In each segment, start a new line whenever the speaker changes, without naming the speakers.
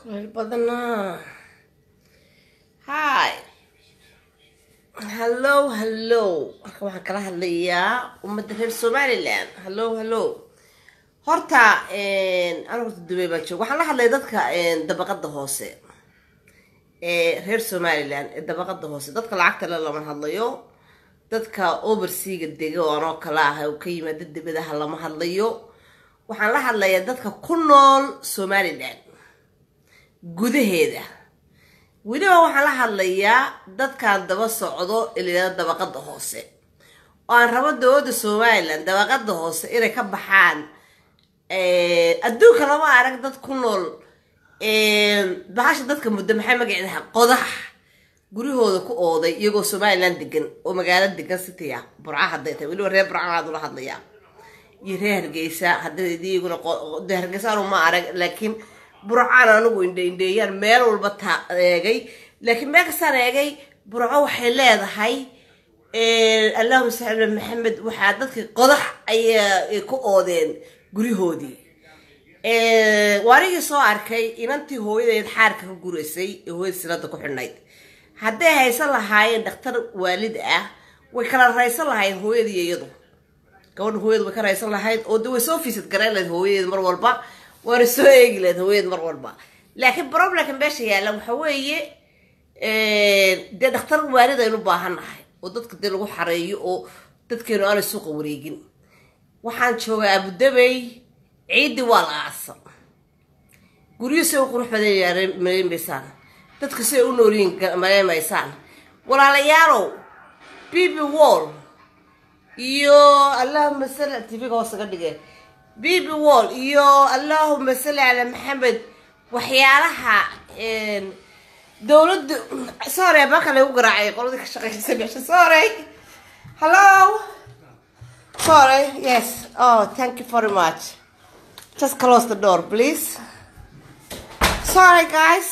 kuleyl badanaa hi hallo hallo marka waxaan kala hadlayaa ummadda reer somaliland hallo hallo horta anigu horta dubay baan jooga waxaan la hadlaya dadka dabaqada hoose ee reer somaliland ee dabaqada hoose dadka lacagta le lama hadlayo dadka overseaga dega oo anoo kale ah oo ka yimaada dibadaha lama hadlayo waxaan la hadlayaa dadka ku nool somaliland gudaheeda weliba waxaan la hadlayaa dadkan daba socdo ilayada dabaqada hoose oo aan rabo dowladda somaliland dabaqada hoose inay ka baxaan adduunka lama arag dad ku nool bahasha dadka muddo maxay magaceedaha qodax guryahooda ku ooday iyagoo somaliland degan oo magaalo degan citya burca hadday tahay weliba reer burca aad ula hadlayaa iyo reer hargeysa hadday iyaguna de hargeysa anu ma arag laakiin burcaan anigu indhe indheeyaan meel walba taa eegay laakiin meel kastaan eegay burco waxay leedahay allahuma sali maxamed waxaa dadkii qodax ayaa ku oodeen guryahoodii waarigii soo arkay inantii hooyadeed xaarka ka guraysay ee hooyada silada ku xidhnayd hadday haysan lahaayeen dhakhtar waalid ah way kala raysan lahaayeen hooyadii iyadu gabadha hooyada way ka raysan lahayd oo de way soo fiisad garayn lahayd hooyadeed mar walba waana soo eegi lahayd hooyadeed mar walba laakiin problemka meesha yaalla waxa weeye dee dhakhtar waalid aynu baahan nahay oo dadka dee lagu xareeyo oo dadkeenu aanay suuqa wareegin waxaan joogaa abudabey ciiddii waa la aasa guryo si u qurux badan maleymaysaan dadka si ay u noolyihin maleymaysaan walaalayaalow bb wall iyo allahuma salli tvga hoos ga dhige bb wall iyo allahuma salli calaa maxamed waxyaalaha dowladda sorry marka lagu garaacay qoladii ka shaqeysa meesha sorry hello sorry yes oh thank you very much just close the door please sorry guys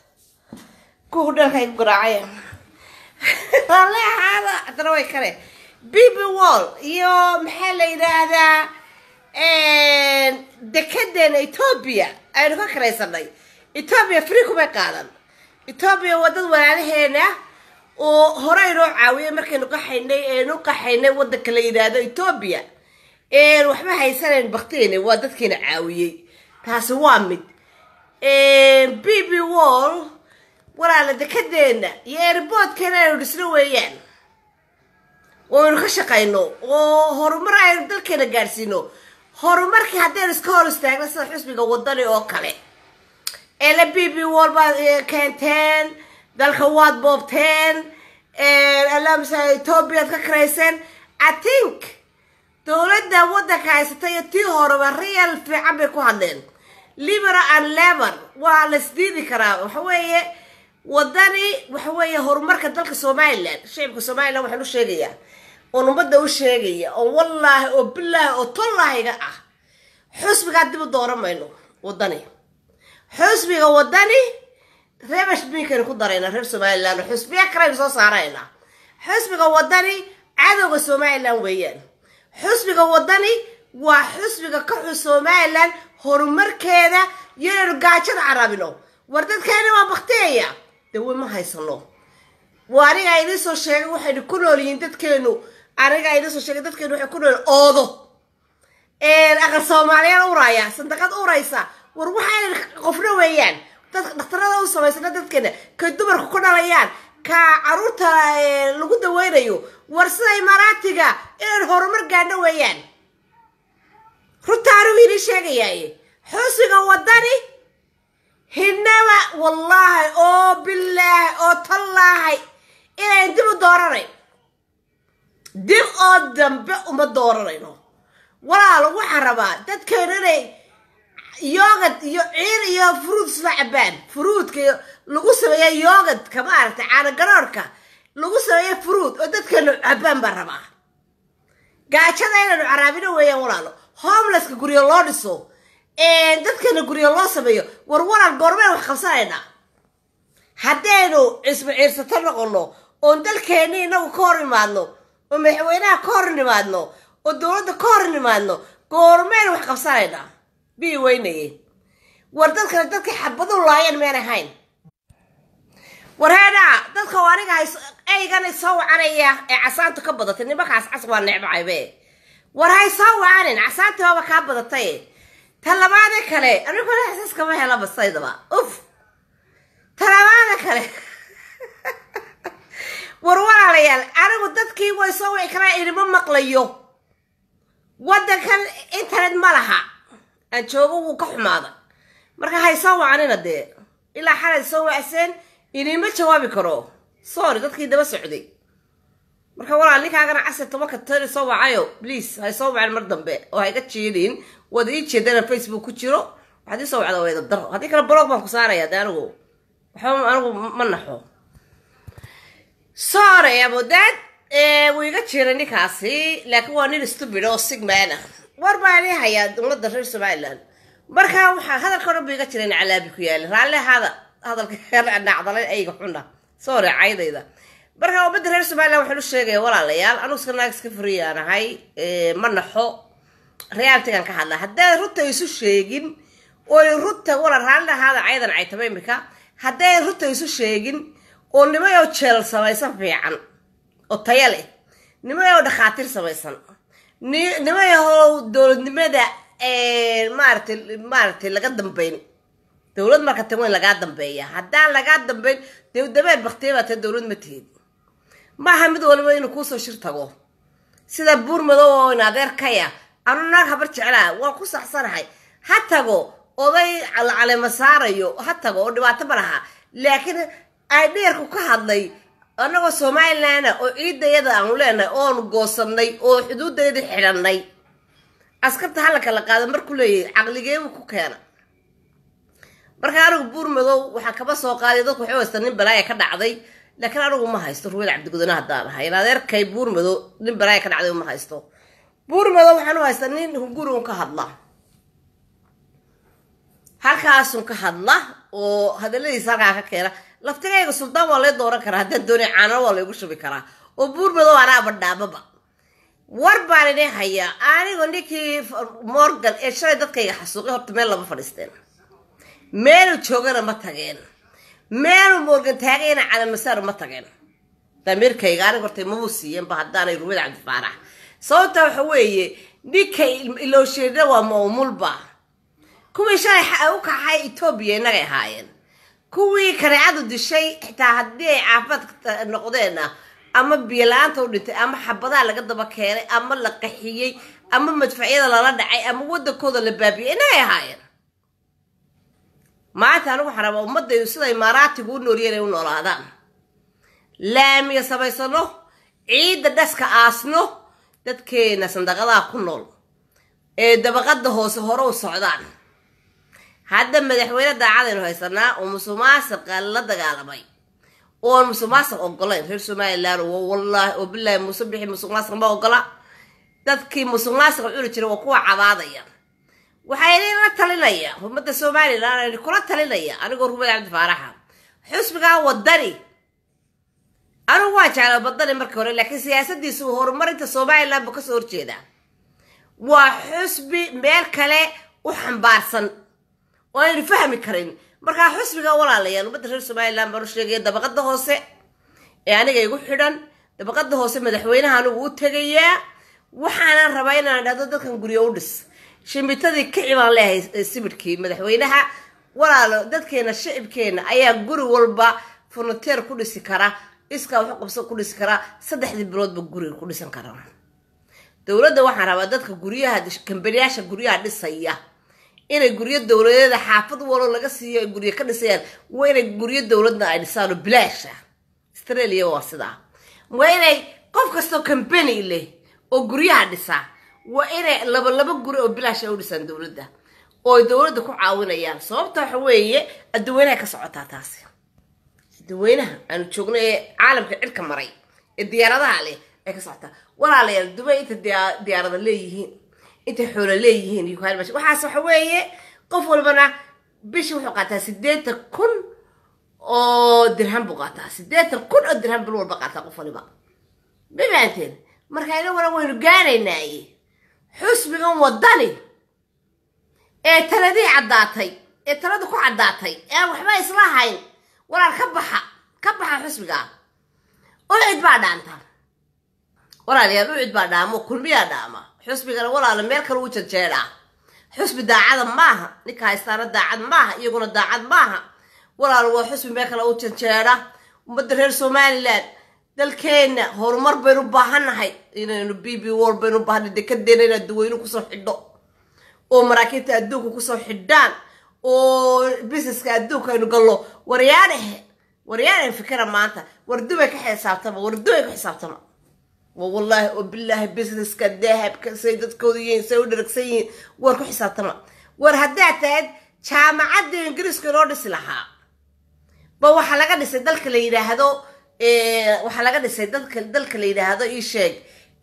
kuwa hudheelka ay ku garaacaya raalli ahaada haddana way kale bb wall iyo maxaa la yidhaahdaa dekedeena ethoobia aynu ka karaysanay ethoobia free kumay qaadan ethoobia waa dad walaalaheena oo hore inoo caawiyay markaynu qaxaynay eenu qaxaynay waddanka la yidhaahdo ethoobia waxba haysanayn bakteena waa dadkiina caawiyey taasi waa mid b b wall walaala dekedeena iyo airboodkeena aynu dhisno weeyaan oo aynu ka shaqayno oo horumar aynu dalkeena gaadhsiino horumarkii haddaynu iska hor istaagna sida xusbiga wadani oo kale eela b b wall baad keenteen dalka waad boobteen allahumasa ethoobiyaad ka karayseen i think dowladda waddanka haysata iyo tii horeba real fiican bay ku hadleen libera and lever waa la isdiidi karaa waxa weeye wadani waxa weeye horumarka dalka somaliland shicibka somaliland waxaan u sheegayaa oon ummadda u sheegaya oo wallaahi oo bilaahi oo tollaahiga ah xusbigaa dib u dooran mayno wadani xusbiga wadani reebash binkaynu ku darayna reer somaliland oo xusbiya kalaynu soo saaraynaa xusbiga wadani cadowga somaliland weeyaan xusbiga wadani waa xusbiga ka xus somaliland horumarkeeda iyo inaynu gaajada carabino war dadkeena waa bakteeya dawe ma haysano waa anigaa idiin soo sheegay waxaynu ku nool yihiin dadkeenu anigaa idiin soo sheegay dadkeenu waxay ku nool oodo aqal soomaaliyaal uraya sandaqad uraysa war waxayna qofna weeyaan dadka dhakhtarada u samaysana dadkeena kay dumarku ku dhalayaan ka caruurta lagu daweynayo war sida imaaraatiga inaynu horumar gaadhno weeyaan runta anigu idiin sheegayaaye xusiga wadani hinaba wallaahi oo bilaahi oo tallaahay inayn dib u dooranayn dib oo dambe uma dooranayno walaalo waxaan rabaa dadkeenu inay yoogad iyo ciir iyo fruud isla cabaan fruudka lagu sameeya yoogadka maaragtay caanagaroorhka lagu sameeya fruud oo dadkeenu cabaan baan rabaa gaajada inaynu caraabino weeyaan walaalo homelesska guryo loo dhiso dadkeena guryo loo sameeyo war walaal goormeen wax qabsanaynaa haddaynu cismo ciirsato noqono oon dalkeeni inagu ka hor imaadno oo madaxweynaha ka hor nimaadno oo dowladda ka hor nimaadno goormeen wax qabsanaynaa bii weynaye war dadkana dadkii xabadu laayeen meen ahayn warheedhaa dadka oo aniga eygan soo wacanaya ee casaantu ka badatay nimankaas cas waa necbacaybe war hay soo wacanin casaantii waaba kaa badatay talabaada kale aniguna xasiis kama hela basaydaba uf talabaada kale war walaalayaal anigu dadkii way soo wici karaan inima maqlayo waddankan internet ma laha aan joogo wuu ka xumaaday marka hay soo wacanina dee ilaa xalay soo wacseen inima jawaabi karo sorry dadkii daba socday marka walaal ninkaagana casir tobanka tani soo wacayo please hay soo waceen mar dambe oo hayga jeedin waad ii jeedana facebook ku jiro waxaad ii soo wacda wayda daro haddii kale blog baan ku saaraya de anigu waxba anigu ma naxo sorry abodaad wuu iga jiray ninkaasi laakiin waa nin stupid oo sigmana war baan ii hayaa dowladda reer somaliland marka waxaa hadalka o dhan bu iga jiray nacalaabi ku yaali raalle hada hadalka nacdalay ayga xuna sorry caydayda marka ummadda reer somaliland waxaan u sheegaya walaalayaal anugu iska naag iska fariyaan ahay ma naxo realtigan ka hadla hadday runta isu sheegin oy runta wala raalli ahaada caydan caytaba imika hadday runta isu sheegin oo nimayoo jeel samaysan fiican oo taya leh nimayoo dhakhaatiir samaysan nimayahoo dowladnimada maaratay maaratay laga dambeyn dowlad marka tan weyn lagaa dambeeya haddaan lagaa dambeyn dee dabeer baktiya baa tae dowlad ma tihid maaha mid waliba inuu kuusoo shir tago sida buur madow oo in adeerkaya anu naag habar jeclaa waan ku saxsanahay ha tago oday calema saarayo ha tago oo dhibaato ma laha laakiin ay dheerku ka hadlay annagoo somalilandna oo ciidayada aanu leenahay oonu goosanay oo xuduudayada xidhanay askarta hallanka la qaada markuu leeyahay caqligeebu ku keena marka anigu buur madow waxaa kaba soo qaaday dadku waxay haysta nin balaaya ka dhacday laakiin anigu ma haysto ruweel cabdigudane haddaan ahay in adeerkay buur madow nin balaaya ka dhacday ma haysto buur madow waxaan u haystaa nin hunguri un ka hadla halkaasun ka hadla oo hadaladiisa halkaa ka keena laftigayga suldaan waa lay dooran karaa haddaan doonay caanano waa laygu shubi karaa oo buur madow anaaba dhaababa war baan idin hayaa anigu ninkii morgan ee shalay dadkayga xasuuqay horta meel lama fadhiisteen meelu joogana ma tageen meelu morgan taagayna calamasaar ma tageen damiirkayga aniga horta mamu siiyeenba haddaanay rumid cabdifaarax sababta waxa weeye ninkay iloosheedna waa maumulba kuwii shalay u kaxay etoobiya innagay ahaayeen kuwii kareecadu dishay xitaa haddii ay caafimaad noqdeenna ama biyola-aanta u dhintay ama xabadaha laga daba keenay ama la qaxiyey ama madfacyada lala dhacay ama waddankooda la baabiyey innagay ahaayeen maanta anigu waxaan rabaa ummadaydu sida imaaraatigu u nooliyeen ay u noolaadaan laamiya samaysano ciidda dhaska aasno dadkeena sandaqadaha ku nool ee dabaqada hoose hore u socdaan hadda madaxweyne daacadaynu haysanaa oo musuqmaasuqa la dagaalamay oon musuqmaasuq ogolayn reer somalilan wallaahi oo bilaahi muuse bixi musuqmaasuq ma ogola dadkii musuqmaasuqa cuni jiray waa kuwa cabaadaya waxaa idinla talinaya ummadda somalilan kula talinaya anigoo rumad cabdi faaraxa xusbigaa wadani anigu waa jeclaa badani markii hore laakiin siyaasadiisu horumarinta somalilan buu kasoo horjeedaa waa xusbi meel kale u xambaarsan oo aynu fahmi karin markaa xusbiga walaalayaal ummadda reer somalilan baan u sheegaya dabaqada hoose ee aniga igu xidhan dabaqada hoose madaxweynaha anigu u tegayaa waxaanan rabaa inaan dhahdo dadkan guryo u dhis shimbitadii kici baan leehay sibidhkii madaxweynaha walaalo dadkeena shicibkeena ayaa guri walba furnateer ku dhisi kara iskaa waxu qabso ku dhisi karaa saddexdii biloodba guriga ku dhisan karaa dowladda waxaan rabaa dadka guryaha kambaniyaasha guryaha dhisaya inay guryo dowladeeda xaafad walo laga siiyo ay guryo ka dhisayaan waa inay guryo dowladna ay dhisaan oo bilaasha australia waa sidaa waa inay qof kastoo kambani leh oo guryaha dhisa waa inay laba laba guri oo bilaasha u dhisaan dowladda oo ay dowladda ku caawinayaan sababta waxa weeye adduweynaha ka socotaa taasi adduweynaha aanu joogno ee caalamka cirka maray ee diyaaradaha leh ay ka socotaa walaalayaal dubay inta diyaarada leeyihiin intay xoolo leeyihiin waxaas waxa weeye qof walbana bishii wuxuu qaataa sideetan kun oo dirham buu qaataa sideetan kun oo dirham bil walba qaataa qof waliba ma fahanteen marka inaguna waynu gaanaynaaye xusbigan wadani ee taladii caddaatay ee talada ku caddaatay ee aan waxba isla hayn walaal ka baxa ka baxa xusbigaa ucid baa dhaanta walaalayaal ucid baa dhaamo kulmiyaa dhaama xusbigana walaala meel kale u janjeedhaa xusbi daacada maaha ninka haystaana daacad maaha iyaguna daacad maaha walaal waa xusbi meel kale u janjeedha ummadda reer somalilan dalkeenna horumar baynu baahannahay inaynu b b wol baynu baahanay dekadeena inaad duweynu kusoo xidho oo maraakiibta adduunka kusoo xidhaan oo busineska adduunka aynu gallo waryaanahe waryaanahe fikira maanta wardubay ka xisaabtama wardubay ka xisaabtama wa wallaahi oo bilaahi busineska dahabka say dadkooda yihiin say u dharagsan yihiin war ku xisaabtama war haddaad tahayd jaamacadda ingiriiska inoo dhisi lahaa ba waxaa laga dhisay dalka la yidhaahdo waxaa laga dhisay dadka dalka la yidhaahdo ii sheeg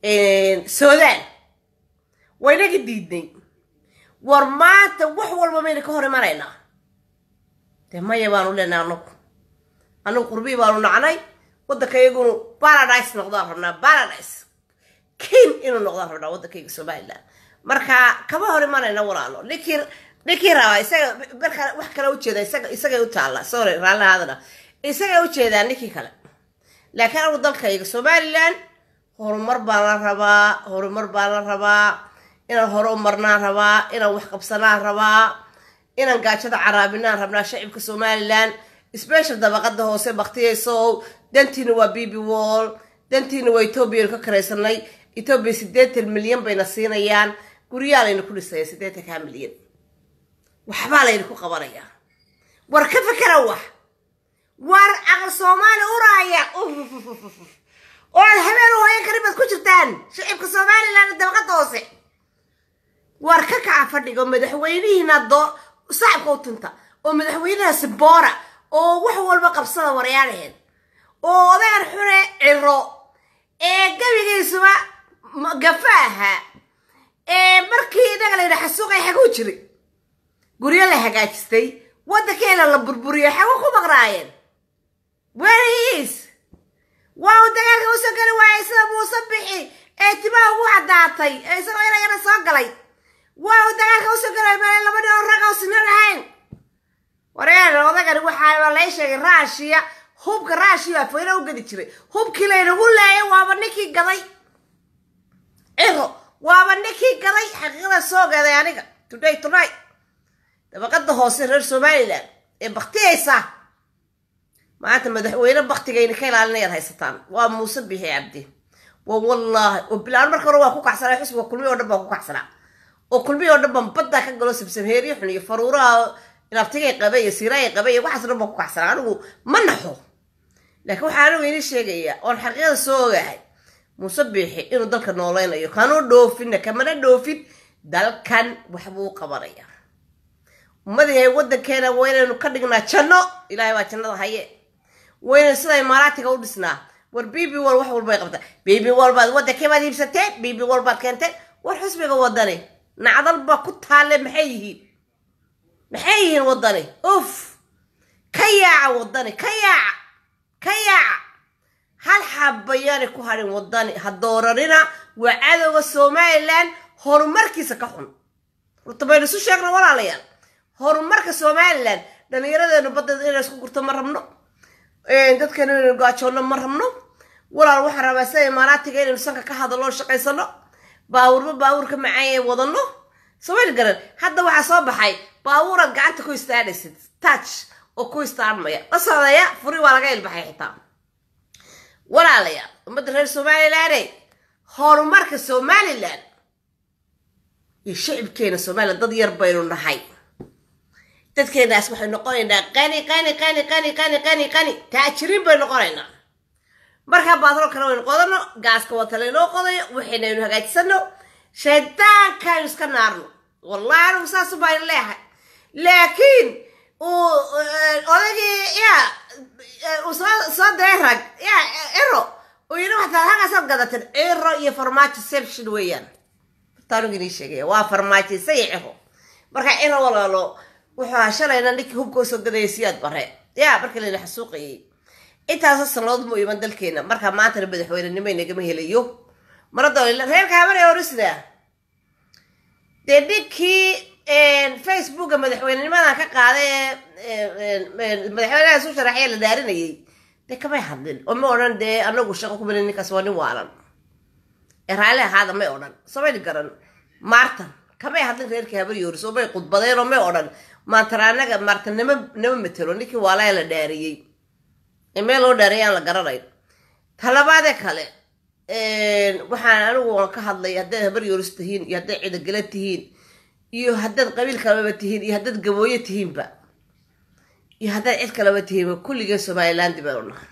sudan waynaga diidnay war maanta wax walba mayna ka hor imanaynaa dee maya baanu leenahay anagu anagu qurbii baanu nacnay waddanka iyagunu paradise noqdaan rabnaa paradise kin inuu noqdaan rabnaa waddankayga somaliland marka kama hor imanayna walaalo ninkii ninkii rabaa isaga marka wax kale ujeeda isaga isagay u taalla sorry raallihaadana isagay ujeedaa ninkii kale laakiin anigu dalkayga somaliland horumar baan la rabaa horumar baan la rabaa inaan hore u marnaan rabaa inaan wax qabsanaan rabaa inaan gaajada caraabinaan rabnaa shacibka somaliland special dabaqada hoose baktiyayso dantiina waa bb wall dantiina waa etoobiya ka karaysanay etoobiya siddeetan milyan bayna siinayaan guryaa layna ku dhisaya siddeetankaa milyan waxbaa layna ku qabanayaa war ka fakera wax war aqal soomaali uraaya oo aad habeen u hoyan karin baad ku jirtaan shacibka somaliland dabaqada hoose war ka kaca fadhiga oo madaxweynihiina doo sacabka u tunta oo madaxweynaha siboora oo wax walba qabsada waryaanaheed oo odagan xune ciro ee gabigiisuba gafa ahaa ee markii inaga la yidha xasuuqay xaguu jiray guryo la hagaajistay waddankeena la burburiyay xagu ku maqnaayeen weriis waa uu dagaalka usoo geli waayay sida muuse bixi ee timaha ugu caddaatay ee isagoo yarayana soo galay waa uu dagaalka usoo geli waayay meel laba nin oo rag oo sinan ahayn wareer odagani waxaa lay sheegay raashiya hubka raashiya afweyne u gedi jiray hubkii laynagu leeyay waaba ninkii gaday ciro waaba ninkii gaday xaqiiqada soo gaday aniga today tonight dabaqada hoose reer somaliland ee baktiyaysa maanta madaxweyne baktigayna ka ilaalinayaad haysataan waa muuse bixi cabdi wa wallaahi oo bilaan marka hore waa ku kacsanaa xusbiga kulmiya oo dhan baan ku kacsanaa oo kulmiya oo dhan baan baddaa ka galo sabsamheeriyo xun iyo faruuraha ilabtigay qabe iyo siiraay qabe iyo waxaas dhan baan ku kacsanaa anigu ma naxo laakiin waxaa anigu ini sheegaya oon xaqiiqada soo ogahay muuse biixi inuu dalka nooleynayo kanuu dhoofinna kamana dhoofin dalkan waxbuu qabanaya ummadihay waddankeena waa inaynu ka dhignaa janno ilaahay baa jannada haye wayna sida imaaraatiga u dhisnaa war bb wal wax walbay qabtaa bb wal baad waddankee baad iibsateen bb wal baad keenteen war xusbiga waddani nacdal baa ku taalle maxay yihiin maxay yihiin waddani uf ka yaaca waddani ka yaaca ka yaaca hal xabayaanay ku hadhin waddani ha dooranina waa cadowga somalilan horumarkiisa ka xun horta baynu isu sheegna walaalayaal horumarka somalilan dhallinyaradeenu badda inay isku gurto ma rabno dadkeenu inaynu gaajoonno ma rabno walaal waxaan rabaa sida imaaraatiga inaynu sanka ka hadaloo shaqaysano baawurba baawurka macaanyay wadano somayl garan hadda waxaa soo baxay baawuraad gacanta ku istaadhaysid touch oo ku istaarmaya la socdaya furi waa laga ilbaxay xitaa walaalayaal ummadda reer somaliland horumarka somalilan iyo shacibkeena somalilan dad yar baynu nahay dadkeenaas waxay noqonaynaa qani qani qani qani qani qani qani taajiriin bay noqonaynaa markaa baadroo kale waynu qodano gaaska wata laynoo qodayo waxaynaynu hagaajisano shaydaankaaynu iska naarno wallahi anigu saasu baynu leehay laakiin uu odagii ya uu soo soo diray rag ya ciro uu yidhi waxtaa halkaasaad gadateen ciro iyo farmaajo seption weeyaan taanigu inii sheegaya waa farmaajo isaga ciro marka ciro walaalo wuxuu ahaa shalayna ninkii hubka usoo gadaya siyaad bare ya markii layna xasuuqayay intaasoo sanadood mu iman dalkeena markaa maantana madaxweynenimo inagama helayo marada reerka habanay orisida dee ninkii facebook buugga madaxweynenimadan ka qaaday ee madaxweynaha isu sharaxaya la dhaarinayay dee kamay hadlin oo ma odhan dee anagu shaqo ku belin ninkaas waa nin waalan ee raalli ahaada may odhan samayni garan maartan kamay hadlin reerkii habar yooris oo may khudbadeen oo may odhan maantara anaga maartan nama nama matelo ninkii waalaya la dhaariyey ee meel loo dhaariyay aan la garanayn talabaadee kale waxaan anigu aan ka hadlay haddaad habar yooris tihiin iyo haddaad cidagala tihiin iyo haddaad qabiil kalaba tihiin iyo haddaad gabooyo tihiinba iyo haddaad cid kalaba tihiinba kulligeen somaliland baynu nahay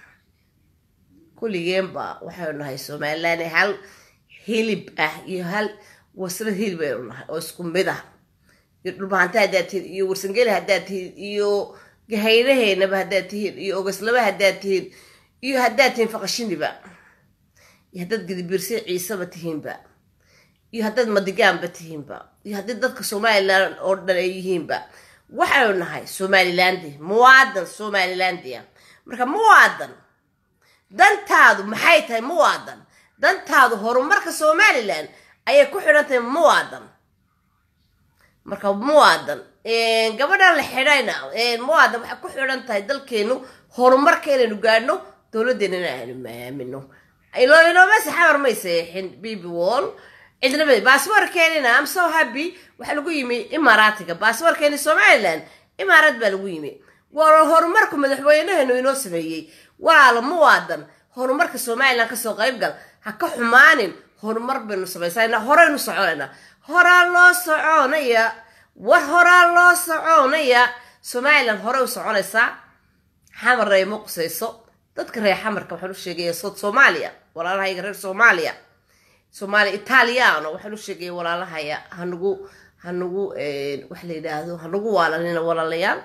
kulligeenba waxaynu nahay somaliland hal hilib ah iyo hal wasra hilib baynu nahay oo isku mid ah iyo dhulbahanta haddaad tihiin iyo warsangeli haddaad tihiin iyo gahaynaheynaba haddaad tihiin iyo ogaslaba haddaad tihiin iyo haddaad tihiin faqashiniba iyo haddaad gadibiirsi ciiseba tihiinba iyo haddaad madigaanba tihiinba iyo haddii dadka somalilan oo dhan ay yihiinba waxaynu nahay somalilandi muwaadan somalilandia marka muwaadan dantaadu maxay tahay muwaadan dantaadu horumarka somalilan ayay ku xidhan tahay muwaadan marka muwaadan gabadhan la xidhayna muwaadan waxay ku xidhan tahay dalkeenu horumarka inaynu gaadhno dowladdeena in aynu maamino inooma saxabar may seexin bb wall cidnaba baasboorkeenina am so happy waxaa lagu yimi imaaraatiga baasboorkeeni somaliland imaaraad baa lagu yimi waa horumarku madaxweynaheenu inoo sameeyey walaala muwaadan horumarka somaliland kasoo qaybgal ha ka xumaanin horumar baynu samaysana horeynu soconayna horaa loo soconaya war horaa loo soconaya somaliland horey u soconaysaa xamar ay ma qusayso dadka reer xamarka waxaan u sheegaya sood soomaaliya walaalahayga reer soomaaliya soomaaliya italiano waxaan u sheegaya walaalahaya hanagu hanagu waxa la yidhaahdo hanagu waalanina walaalayaal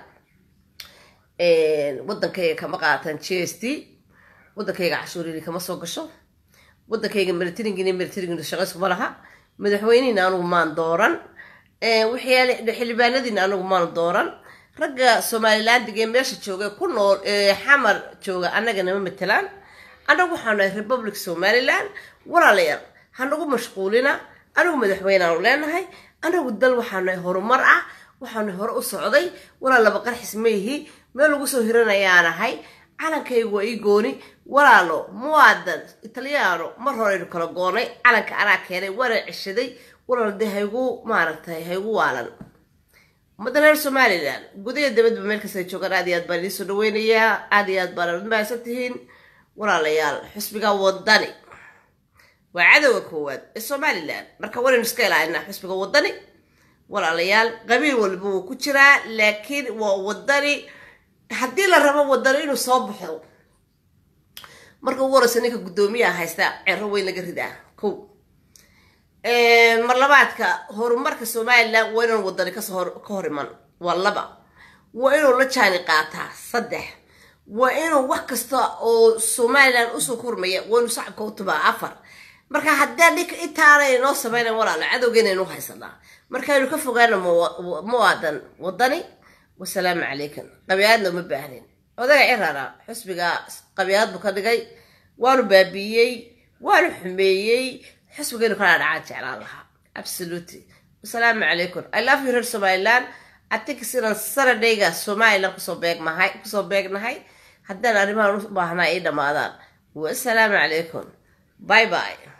wadankayga kama qaatan g s t wadankayga cashuuriri kama soo gasho wadankayga militaringini militaringina shaqayskuma laha madaxweynihina anugu maan dooran xildhibaanadiina anugu maan dooran ragga somalilandiga ee meesha jooga ku nool xamar jooga annaga nama matelaan annagu waxaanu nahay republic somaliland walaalayaal hanagu mashquulina anigu madaxweyneaanu leenahay anagu dal waxaanu nahay horumar ah waxaanu hore u socday walaa laba qarxis maihi meel lagu soo hiranayaanahay calankaygu waa ii gooni walaalo muwaadan italyaano mar horeynu kala goonay calanka anaa keenay waana ceshaday walaal dee haygu maaragtay haygu waalan ummadda reer somalilan gudaha dabadba meel kasta joogaan aad iyo aad baan idiin soo dhaweynayaa aad iyo aad baana mahadsan tihiin walaalayaal xusbiga wadani waa cadowga koowaad ee somalilan marka wanaynu iska ilaalinaa xusbiga wadani walaalayaal qabiil walba wuu ku jiraa laakiin waa wadani haddii la rabo wadani inuu soo baxo marka ugu horeysa ninka guddoomiyaha haysta cero weyn laga ridaa ko marlabaadka horumarka somalilan waa inaan wadani kasoo ka hor iman waa laba waa inuu la jaani qaataa saddex waa inuu wax kasta oo somalilan usoo kormaya waa inuu shacabka u tubaa afar marka haddaa dhinka intaana inoo sameynan walaalo cadowgeena inuu haysanaa markaaynu ka fogaana muwaadan wadani wasalaamu calaykum qabiyaadna uma baahnin odaga cirara xusbiga qabiyaad buu ka dhigay waanu baabiiyey waanu xumeeyey xusbigaynu kala dhacaan jeclaan lahaa absolutely wasalaamu calaykum i love you reer somaliland atinka sidaan saradhayga somaliland kusoo beegmahay kusoo beegnahay haddaan arrimahan u baahnaa ii dhammaadaan wasalaamu calaykum bye bye